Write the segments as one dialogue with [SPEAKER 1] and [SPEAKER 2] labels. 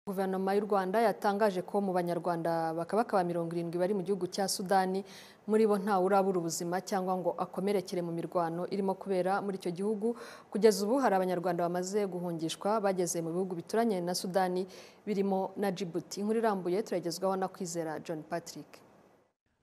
[SPEAKER 1] Guverinoma y'u Rwanda yatangaje ko mu banyarwanda bakabaka ba mirongo irindwi bari mu gihugu cya Sudani muri bo ntawe urabura ubuzima cyangwa ngo akomerekere mu mirwano irimo kubera muri icyo gihugu kugeza ubu hari abanyarwanda bamaze guhungishwa bageze mu bihugu bituranye na Sudani birimo na Djibouti inkuru irambuye turagezwaho na Kwizera John Patrick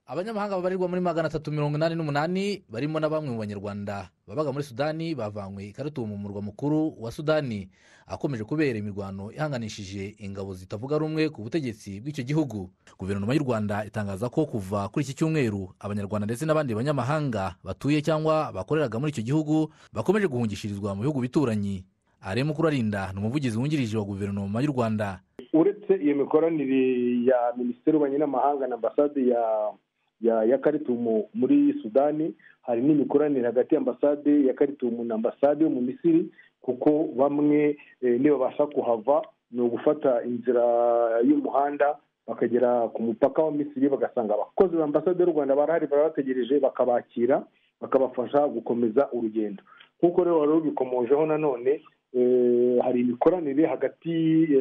[SPEAKER 2] abanyamahanga babarirwa muri magana atatu mirongo inani n'umunani barimo na bamwe mu banyarwanda babaga muri sudani bavanywe i Khartoum mu murwa mukuru wa sudani akomeje kubera imirwano ihanganishije ingabo zitavuga rumwe ku butegetsi bw'icyo gihugu guverinoma y'u rwanda itangaza ko kuva kuri iki cyumweru abanyarwanda ndetse n'abandi banyamahanga batuye cyangwa bakoreraga muri icyo gihugu bakomeje guhungishirizwa mu bihugu bituranyi aremu kurarinda ni umuvugizi wungirije wa guverinoma y'u rwanda
[SPEAKER 3] uretse iyo mikoranire ya minisiteri y'ububanyi n'amahanga na ambasade ya ya ya karitumu muri sudani hari n'imikoranire hagati y'ambasade ya karitumu na ambasade yo mu misiri kuko bamwe nibabasha kuhava ni ugufata inzira y'umuhanda bakagera ku mupaka wa misiri bagasanga abakozi ba ambasade y'u rwanda barahari barabategereje bakabakira bakabafasha gukomeza urugendo nk'uko rero wari rubikomojeho nanone hari imikoranire hagati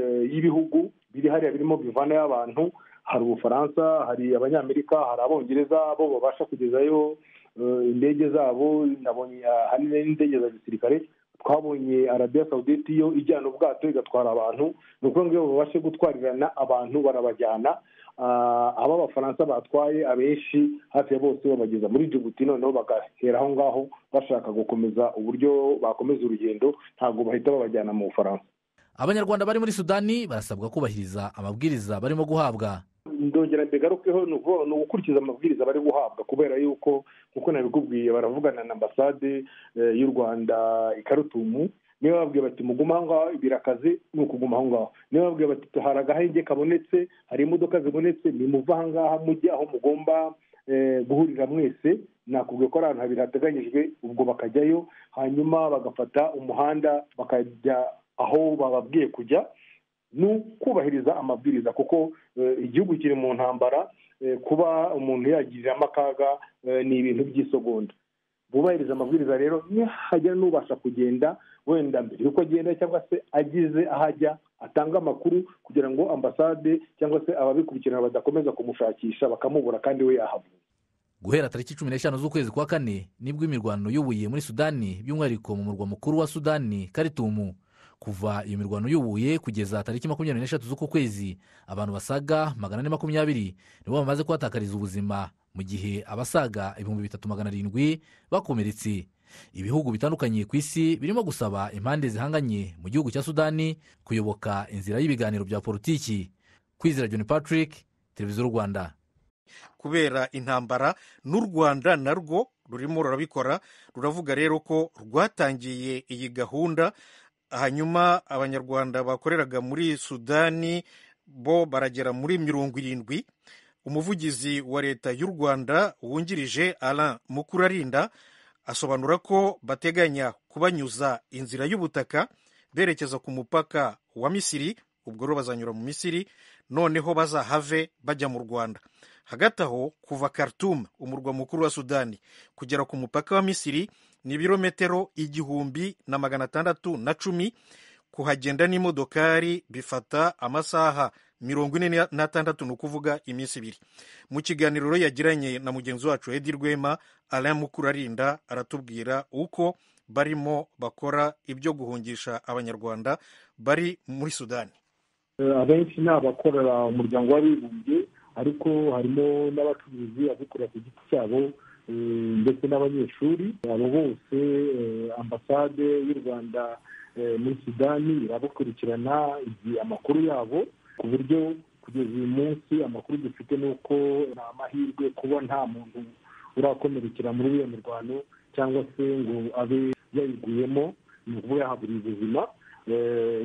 [SPEAKER 3] y'ibihugu biri hariya birimo bivana y'abantu hari ubufaransa hari abanyamerika hari abongereza bo babasha kugezayo indege zabo nabonye ahanini n'indege za gisirikare twabonye arabiya sawudeti yo ijyana ubwato igatwara abantu ni ukuvuga ngo iyo babashe gutwarirana abantu barabajyana abo abafaransa batwaye abenshi hafi ya bose babageza muri jibuti noneho bagahera aho ngaho bashaka gukomeza uburyo bakomeza urugendo ntabwo bahita babajyana mu bufaransa
[SPEAKER 2] abanyarwanda bari muri sudani barasabwa kubahiriza amabwiriza barimo guhabwa
[SPEAKER 3] ndongera mbigarukeho ni ugukurikiza amabwiriza bari guhabwa kubera yuko nk'uko nabikubwiye baravugana na ambasade y'u rwanda i karutumu niba bababwiye bati muguma aho ngaho birakaze ni ukuguma aho ngaho niba bababwiye bati hari agahenge kabonetse hari imodoka zibonetse nimuve aha ngaha mujye aho mugomba guhurira mwese nakubwiye ko ari ahantu habiri hateganyijwe ubwo bakajyayo hanyuma bagafata umuhanda bakajya aho bababwiye kujya ni ukubahiriza amabwiriza kuko igihugu kiri mu ntambara kuba umuntu yagiriramo akaga ni ibintu by'isogonda bubahiriza amabwiriza rero nihagira n'ubasha kugenda wenda mbere yuko agenda cyangwa se ageze aho ajya atanga amakuru kugira ngo ambasade cyangwa se ababikurikirana badakomeza kumushakisha bakamubura kandi we yahavuye
[SPEAKER 2] guhera tariki cumi n'eshanu z'ukwezi kwa kane nibwo imirwano yubuye muri sudani by'umwihariko mu murwa mukuru wa sudani karitumu kuva iyo mirwano yubuye kugeza tariki makumyabiri n'eshatu z'uku kwezi abantu basaga magana ane makumyabiri nibo bamaze kuhatakariza ubuzima mu gihe abasaga ibihumbi bitatu magana arindwi bakomeretse ibihugu bitandukanye ku isi birimo gusaba impande zihanganye mu gihugu cya sudani kuyoboka inzira y'ibiganiro bya politiki kwizera john patrick televiziyo y'u rwanda
[SPEAKER 4] kubera intambara n'u rwanda narwo rurimo rurabikora ruravuga rero ko rwatangiye iyi gahunda hanyuma abanyarwanda bakoreraga muri sudani bo baragera muri mirongo irindwi umuvugizi wa leta y'u rwanda wungirije Alain mukurarinda asobanura ko bateganya kubanyuza inzira y'ubutaka berekeza ku mupaka wa misiri ubwo rero bazanyura mu misiri noneho bazahave bajya mu rwanda hagati aho kuva Khartoum umurwa mukuru wa sudani kugera ku mupaka wa misiri ni ibirometero igihumbi na magana atandatu na cumi kuhagenda n'imodokari bifata amasaha mirongo ine n'atandatu ni ukuvuga iminsi ibiri mu kiganiro yagiranye na mugenzi wacu edi rwema Alain mukurarinda aratubwira uko barimo bakora ibyo guhungisha abanyarwanda bari muri sudani
[SPEAKER 3] abenshi ni abakorera umuryango w'abibumbye ariko harimo n'abacuruzi abikorera ku giti cyabo ndetse n'abanyeshuri abo bose ambasade y'u rwanda muri sudani irabakurikirana amakuru yabo ku buryo kugeza uyu munsi amakuru dufite ni uko ni amahirwe kuba nta muntu urakomerekera muri iyo mirwano cyangwa se ngo abe yayiguyemo ni ukuba yahabura ubuzima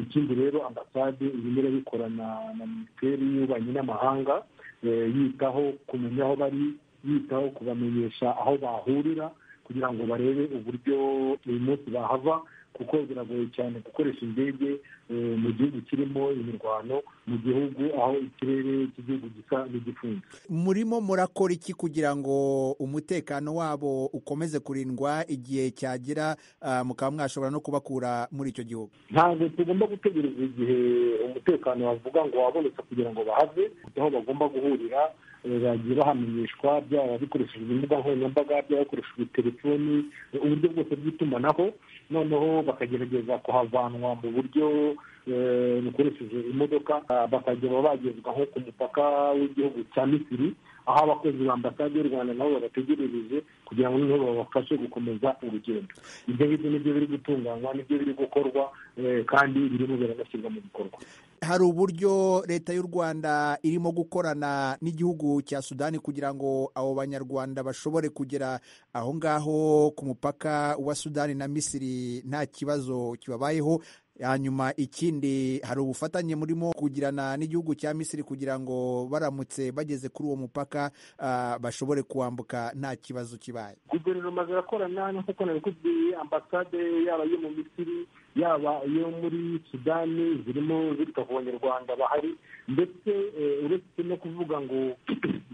[SPEAKER 3] ikindi rero ambasade irimo irabikorana na minisiteri y'ububanyi n'amahanga yitaho kumenya aho bari yitaho kubamenyesha aho bahurira kugira ngo barebe uburyo uyu munsi bahava kuko biragoye cyane gukoresha indege
[SPEAKER 5] mu gihugu kirimo imirwano mu gihugu aho ikirere cy'igihugu gisa n'igifunze
[SPEAKER 6] murimo murakora iki kugira ngo umutekano wabo ukomeze kurindwa igihe cyagera ah, mukaba mwashobora no kubakura muri icyo gihugu
[SPEAKER 5] ntabwo tugomba gutegereza igihe umutekano bavuga ngo wabonetse kugira ngo bahave aho bagomba guhurira eh, bagiye bahamenyeshwa byaba bikoreshejwe imbuga nkoranyambaga byaba bikoreshejwe telefoni eh, uburyo bwose bw'itumanaho noneho bakagerageza kuhavanwa mu buryo eh, bukoresheje imodoka ah, bakajya bagezwa nko ku mupaka w'igihugu cya misiri aho abakozi ba ambasade y'u rwanda nabo babategerereje kugira ngo noneho babafashe gukomeza urugendo ibyo ngibyo nibyo biri gutunganywa nibyo biri gukorwa eh, kandi birimo biranashyirwa mu bikorwa
[SPEAKER 6] hari uburyo leta y'u rwanda irimo gukorana n'igihugu cya sudani kugira ngo abo banyarwanda bashobore kugera aho ngaho ku mupaka wa sudani na misiri nta kibazo kibabayeho hanyuma ikindi hari ubufatanye murimo kugirana n'igihugu cya misiri kugira ngo baramutse bageze kuri uwo mupaka ah, bashobore kuwambuka nta kibazo kibaye
[SPEAKER 5] guverinoma zirakorana nk'uko nabikubwiye ambasade yaba iyo mu misiri yaba iyo muri sudani zirimo zita ku banyarwanda bahari ndetse eh, uretse no kuvuga ngo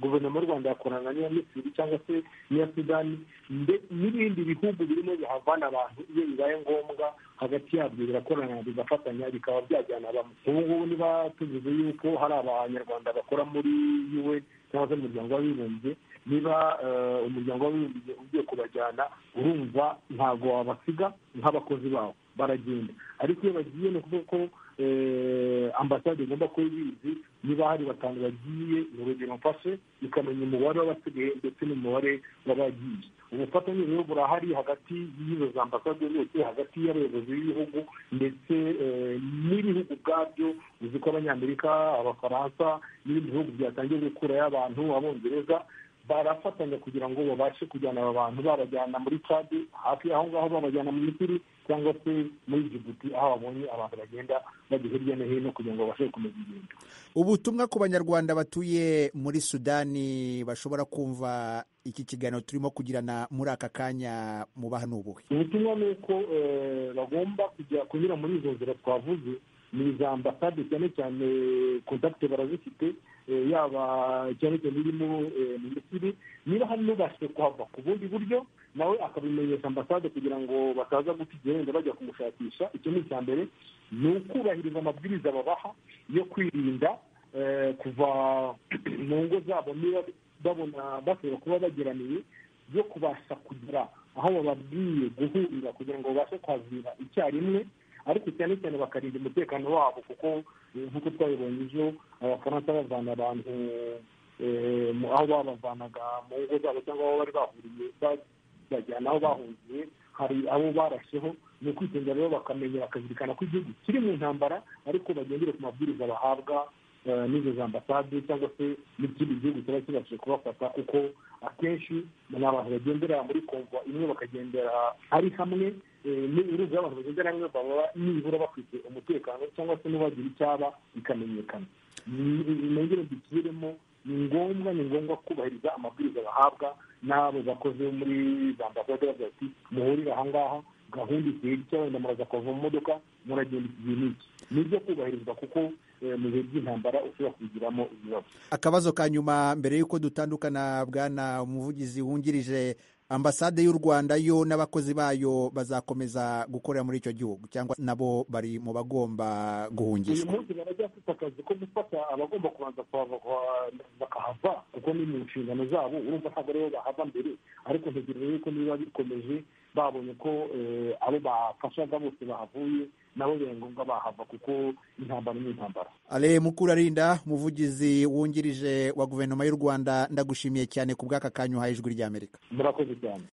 [SPEAKER 5] guverinoma y'u rwanda yakorana n'iya misiri cyangwa se n'iya sudani nde- n'ibindi bihugu birimo bihavana abantu iyo bibaye ngombwa hagati yabyo birakorana bigafatanya bikaba byajyana abantu ubu ngubu niba tuvuze yuko hari abanyarwanda bakora muri un cyangwa se mu muryango w'abibumbye niba eh, umuryango w'abibumbye ugiye kubajyana urumva ntabwo wabasiga nk'abakozi bawo baragenda ariko iyo bagiye ni ukuvuga ko eh, ambasade igomba kuba ibizi niba hari batanu bagiye ni urugero mfashe ikamenya umubare w'abasigaye ndetse n'umubare w'abagiye ubufatanye rero burahari hagati y'izo za ambasade zose hagati y'abayobozi b'ibihugu ndetse eh, n'ibihugu ubwabyo uzi ko abanyamerika abafaransa n'ibindi bihugu byatangiye gukurayo abantu abongereza barafatanya kugira ngo babashe kujyana aba bantu babajyana muri cadi hafi aho ngaho babajyana mu misiri cyangwa se muri jibuti aho babonye abantu bagenda bajya hirya no hino kugira ngo babashe gukomeza ingendo
[SPEAKER 6] ubutumwa ku banyarwanda batuye muri sudani bashobora kumva iki kiganiro turimo kugirana muri aka kanya mubaha ni ubuhe
[SPEAKER 5] ubutumwa ni uko eh, bagomba kujya kunyura muri izo nzira twavuze ni iza ambasade cyane cyane kontakite barazifite eh, yaba cyane cyane irimo eh, mu misiri niba hari n'ubashije kuhava ku bundi buryo nawe akabimenyesha ambasade kugira ngo bataza guta igihe wenda bajya kumushakisha icyo ni icya mbere ni ukubahiriza amabwiriza babaha yo kwirinda eh, kuva mu ngo zabo niba babona bashobora kuba bageraniye yo kubasha kugera aho bababwiye guhurira kugira ngo babashe kwazira icyarimwe ariko cyane cyane bakarinda umutekano wabo kuko eh, nk'uko twabibonye ejo abafaransa bavana abantu eh, mu- aho babavanaga mu ngo zabo cyangwa aho bari bahuriye ba- bajyana aho bahungiye hari abo barasheho ni ukwitondera rero bakamenya bakazirikana ko igihugu kiri mu ntambara ariko bagendere ku mabwiriza bahabwa eh, n'izo za ambasade cyangwa se n'ikindi gihugu kiba kibashije kubafata kuko akenshi ni abantu bagendera muri konvwa imwe bakagendera ari hamwe eh, ni- uruzi abantu bagendera hamwe baba nibura bafite umutekano cyangwa se n'ubagira icyaba bikamenyekana nongere mbisubiremo ni ngombwa ni ngombwa kubahiriza amabwiriza bahabwa n'abo bakozi bo muri za ambasade bavuga ati muhurire aha ngaha gahunda igihe gitya wenda muraza kuva mu modoka muragenda iki gihe n'iki ni ibyo kubahirizwa kuko eh, mu bihe by'intambara ushobora kubigiramo ibibazo
[SPEAKER 6] akabazo ka nyuma mbere y'uko dutandukana bwana umuvugizi wungirije ambasade y'u rwanda yo n'abakozi bayo bazakomeza gukorera muri icyo gihugu cyangwa nabo bari mu bagomba
[SPEAKER 5] uyu
[SPEAKER 6] guhungishwa
[SPEAKER 5] munsi baracyafite akazi ko gufata abagomba kubanza kuhava kuha- bakahava kuko ni mu nshingano zabo urumva ntabwo aribo bahava mbere ariko ntegereje yuko niba bikomeje babonye ko eh, abo bafashaga bose bahavuye nabo biba ngombwa bahava kuko intambara ni intambara
[SPEAKER 6] ale mukurarinda umuvugizi wungirije wa guverinoma y'u rwanda ndagushimiye cyane ku bw'aka kanya uhaye ijwi ry'amerika
[SPEAKER 5] murakoze cyane